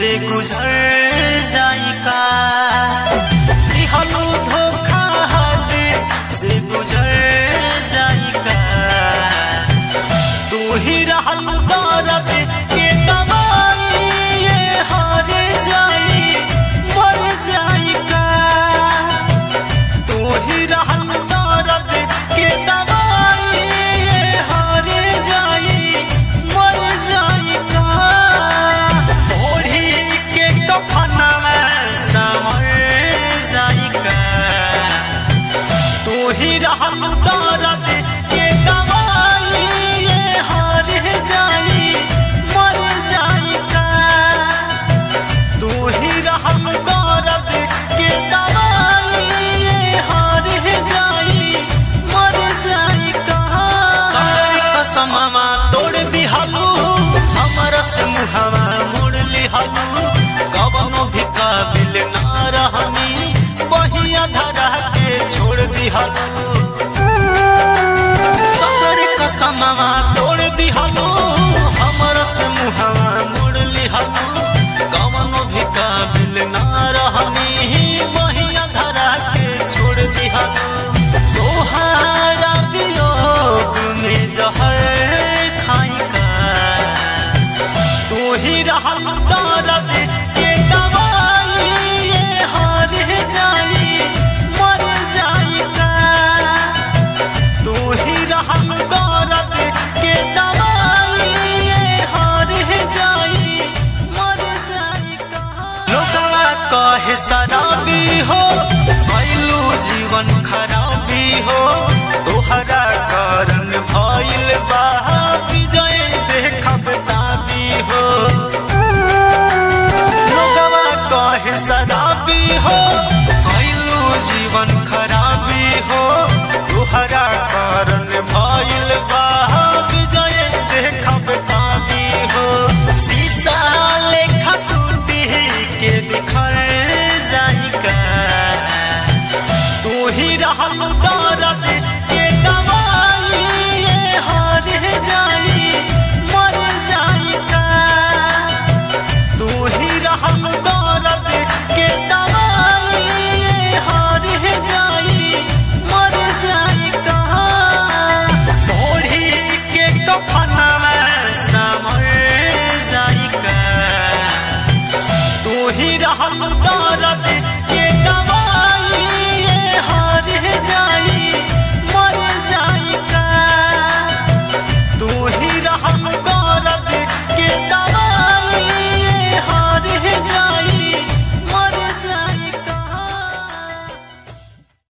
से गुजर जाई का दिहलू धोखा हद से गुजर जाई का तू ही रहल दर्द के दवाई ये हार जाई मर जाई का तू ही रहल दर्द के दवाई ये हार जाई मर जाई का ओढ़ी के कफन में समर जाई का तू ही रहल दर्द के दवाई ये हार जाई मर जाई का तू ही रहल दर्द के दवाई ये हार जाई मर जाई का कसमवा तोड़ दिहलू हमर से मुहवा मोड़ लिहलू कवनो भी काबिल ना रहनी बहिया धरा के छोड़ दिहलू सदर कसमवा तोड़ दिहलू हमर से मुहवा मोड़ लिहलू कवनो भी काबिल ना रहनी बहिया धरा के छोड़ दिहलू तोहारा वियोग में जहर खाई का तू ही रहल दर्द के दवाई ये हार जाई मर जाई का तू ही रहल दर्द के दवाई ये हार जाई मर जाई का लोगवा कहे शराबी हो भइलू जीवन खराबी हो तोहरा कारण भइल बा विजय देखब दाबी हो लोगवा कहे शराबी हो भइलू जीवन खराबी हो तोहरा कारण भइल बा विजय देखब दाबी हो शीशा लेखा टूटी के बिखर जाई का तू ही रहल दर्द के दवाई ये हार जाई मर जाई का तू ही रहल दर्द के दवाई ये हार जाई मर जाई का ओढ़ी के कफन में समर जाई का तू ही रहल दर्द